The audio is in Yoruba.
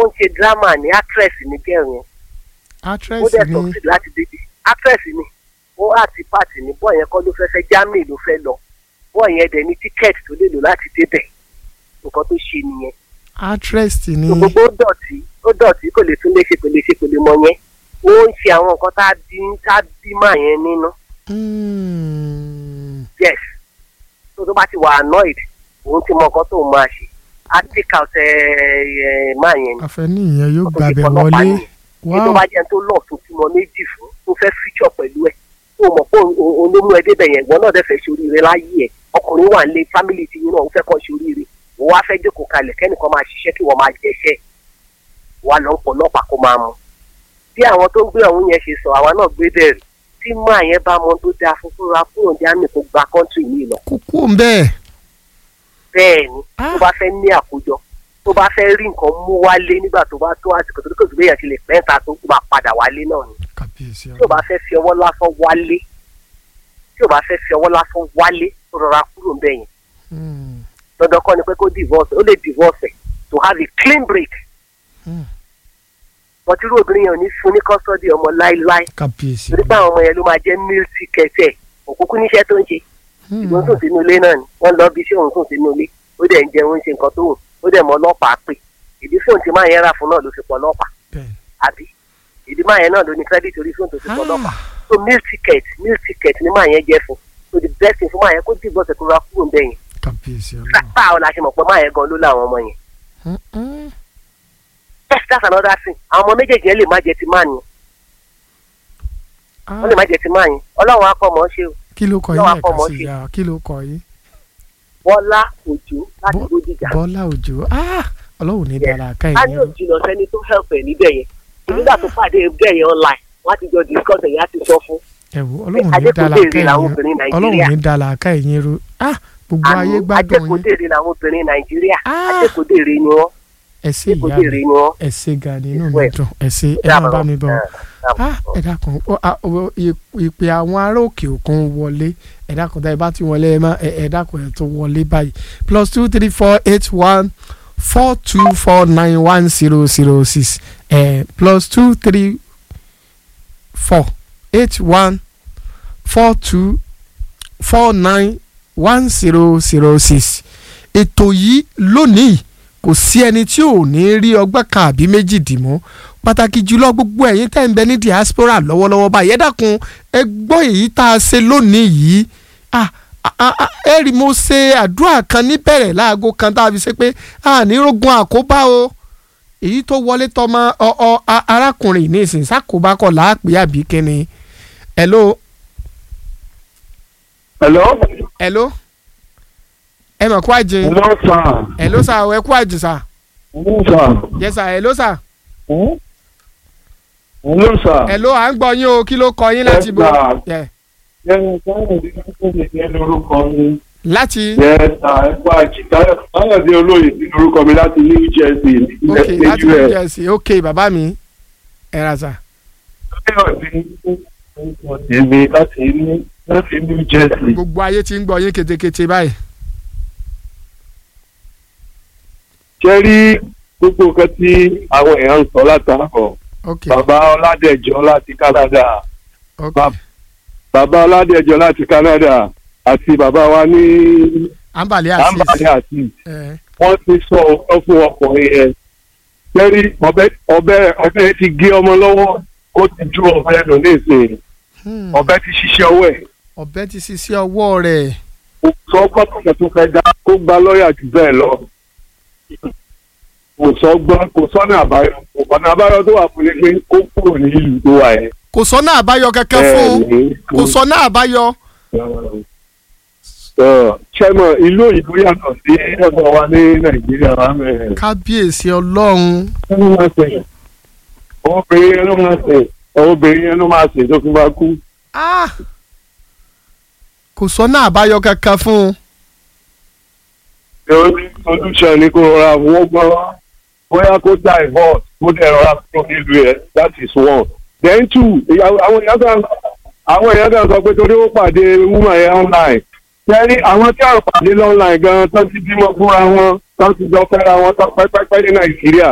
ń ṣe drama ní actress ní gẹ̀rù yẹn ó actress dẹ̀ ni succeed láti débi actress ni ó àti pàtì ní bọ́ọ̀ yẹn kọ́ ló fẹ́ fẹ́ Germany ló fẹ́ lọ bọ́ọ̀ yẹn dẹ̀ ní tíkẹ́ẹ̀tì tó lè lò láti débẹ̀ nǹkan tó ṣe nìyẹn actress ni so gbogbo ó dọ̀tí ó dọ̀tí kò lè tún lè ṣe kò lè ṣe kò lè mọ yẹn ó ń ṣe àwọn nǹkan tá a bí tá a bí máa yẹn nínú Mm. yes tó tó bá ti wà annoyed òun ti mọ nǹkan tó máa ṣe á take out ẹ ẹ máa yẹn ni àfẹ́ní ìyẹn yóò Ó tó ti gbàbẹ̀ fọlọ́pàá wọlé nìyẹn. èyí tó wow bá jẹ́ tó lọ́ọ̀ tó túmọ̀ méjì fún tó fẹ́ fíjọ pẹ̀lú ẹ̀ tó mọ̀ pé olómú ẹ débẹ̀ yẹn ìwọ náà dẹ̀ fẹ́ ṣoríire láyé ẹ̀ ọkùnrin wà nílé fámìlì tí yín náà ó fẹ́ kọ́ ṣoríire wọ́n wá fẹ́ jókòó kalẹ̀ kẹ́nìkan máa ṣiṣẹ́ kí wọ́n máa jẹ́ṣẹ́ wà lọ́ pọ̀ lọ́pàá kó máa mu. bí àwọn tó ń gbé ọ̀hún yẹn ṣe sọ àwa náà gbé bẹ̀rù tí máa yẹn bá mọ tó dáa fún fúnra kúrò ní àmì kó gba kọ́ńtì yìí lọ kúkú ń bẹ́ẹ̀ bẹ́ẹ̀ ni Ah. tó bá fẹ́ ní àkójọ tó bá fẹ́ rí nǹkan mú wálé nígbà tó bá tó àsìkò tó kò tó bẹ́yàn ti lè pẹ́ńta tó kó máa padà wálé náà ni kàbíyèsí tí o bá fẹ́ fi ọwọ́ lásán wálé tí o bá fẹ́ fi ọwọ́ lásán wálé tó rọra kúrò ń bẹ̀ yẹn Mm. dandan kọ́ ni pé kó divorce ó lè divorce ẹ̀ to have a clean break Mm. wọ́n ti rú obìnrin yẹn ò ní fún ní custody ọmọ láíláí kàbíyèsí torí pé àwọn ọmọ yẹn ló máa jẹ́ meal ticket ẹ̀ òkúkú níṣẹ́ tó ń ṣe ìgbọ́n sùn sínú ilé náà ni wọ́n lọ bí iṣẹ́ òun sùn sínú ilé ó dẹ̀ ń jẹun ń ṣe nǹkan tó wù ó dẹ̀ mọ ọlọ́pàá pè ìdí fóun ti máa yẹn rà fún náà ló fi pọ̀ ọlọ́pàá bẹ́ẹ̀ àbí ìdí máa yẹn náà ló ní credit orí fóun tó fi pọ̀ ọlọ́pàá Ah. so meal ticket meal ticket ni máa yẹn jẹ́ fún so the best thing fún máa yẹn kó divorce ẹ̀ kó ra kúrò ń bẹ̀ yẹn kàbíyèsí ọlọ́run báwo la ṣe mọ̀ pé máa yẹn gan ló láwọn ọmọ yẹn Mm, mm. yes that's another thing àwọn ọmọ méjèèjì yẹn lè má jẹ ti máa yẹn Ah, wọ́n lè má jẹ ti máa yẹn ọlọ́run á kọ́ mọ́ ṣe o kí ló kọ lọ́wọ́ yín ẹ̀ka àpọ̀mọ́ sí ṣe. ya kí ló kọ yín bọ́lá òjò láti Bọ́- bódìjà bọ́lá òjò Ah, ọlọ́run ní Yes. dára ká á ní ìyẹn òjìnà sẹ́ni tó help ẹ̀ níbẹ̀ yẹn nígbà tó pàdé bẹ́ẹ̀ yẹn online wọ́n á ti jọ discuss ẹ̀yìn á ti sọ fún ẹ̀wò ọlọ́run ní Adékúnlé dára ká èrè làwọn ìyẹn obìnrin ọlọ́run Nàìjíríà ní dára ká ìyẹn ro Ah, gbogbo ayé àmì gbádùn yín ajẹ́kọ̀dèrè làwọn obìnrin nàìjíríà Ah. ajẹ́kọ̀dèrè ni wọ́n ẹ ṣé ìyá ajẹ́kọ̀dèrè mi ni wọ́n. ẹ ṣé ga ni inú mi Well, dùn ẹ ṣé ẹ máa bá mi bọ̀ Ah, Ah, ẹ dákun ó, ah, ó, ì- ìpè àwọn ará òkè òkun wọlé ẹ dákun tá ẹ bá ti wọlé ẹ má ẹ ẹ dákun ẹ tó wọlé báyìí plus two three four eight one four two four nine one zero zero six ẹ plus two three four eight one four two four nine one zero zero six ètò yìí lónìí kò sí ẹni tí ò ní rí ọgbọ́n kan àbí méjì dì mọ́ pàtàkì jùlọ gbogbo ẹ̀yin tẹ́ ń bẹ ní diaspora lọ́wọ́lọ́wọ́ báyìí ẹ dákun ẹ gbọ́ èyí tá a ṣe lónìí yìí ah ah, ah, ẹ rí mo ṣe àdúrà kan níbẹ̀rẹ̀ láago kan tá a fi ṣe pé a ní rogun àkóbá o èyí tó wọlé tọmọ ọ ọ a- arákùnrin ní ìsìn sákòbá kọ láàpẹ àbí kíni hello Hello? hello ẹ mọ̀ kó àjẹ Hello, sir. hello sà ẹ kó àjẹ sà Hello, sir. yes sà hello sà Hmm? Hello, sir. hello à ń gbọ́ yín o kí ló kọ yín láti Yes, bọ̀ sir. Yeah. Yẹ́n Káyọ̀dé Káyọ̀dé ní lórúkọ mi. láti Yẹ́n sà ẹ̀kọ́ àjì Káyọ̀dé olóyè ní lórúkọ mi láti New Jersey ok ilẹ̀ láti new jersey ok bàbá mi ẹ ra sà Káyọ̀dé orúkọ tèmi láti ní láti New Jersey. gbogbo ayé ti ń gbọ́ yín ketekete báyìí Ṣé rí gbogbo nǹkan tí àwọn èèyàn ń sọ látàkọ̀? ok Bàbá Ọládẹ̀jọ́ láti Canada. ok Bàbá bàbá Ọládẹ̀jọ́ láti Canada àti bàbá wa ní ambali asis Ambali àti ẹ wọ́n ti sọ ọ fún ọkùnrin yẹn lẹ́rí ọbẹ̀ ọbẹ̀ ọbẹ̀ ti gé ọmọ lọ́wọ́ ó ti ju ọbẹ̀ nù ní ìsìn hmm, ọbẹ̀ ti ṣiṣẹ́ ọwọ́ ẹ̀ ọ̀bẹ ti ṣiṣẹ́ ọwọ́ rẹ̀ kò sọ gbọ́dọ̀ tó fẹ́ dá kó gba lọ́ọ̀yà jù bẹ́ẹ̀ lọ kò sọ gbọ́ kò sọ́nà àbáyọ ọ̀nà àbáyọ tó wà fún ni pé kó kúrò ní ìlú tó wà yẹn. kò sọ́nà àbáyọ kankan fún un Bẹ́ẹ̀ni, kò sọ́nà àbáyọ ṣẹ́mọ̀ ìlú òyìnbó yàtọ̀ sí ọ̀dọ̀ wa ní nàìjíríà wa mẹ́rin. kábíyèsí ọlọ́run ló máa ṣe obìnrin yẹn ló máa ṣe obìnrin yẹn ló máa ṣe tó fi máa kú. ah kò sọ́nà àbáyọ kankan fún un the only solution ni kó rọra wọ́n gbọ́ bóyá kó divorce kó dẹ̀ rọra kúrò nílùú ẹ̀ that is one. then two ìyàwó àwọn èèyàn kan àwọn èèyàn kan sọ pé torí ó pàdé woman yẹn online tẹ́rí àwọn tí àwọn pàdé online gan-an tó ti bímọ fúnra wọn tó ti jọ fẹ́ra wọn tó pẹ́pẹ́pẹ́ ní nàìjíríà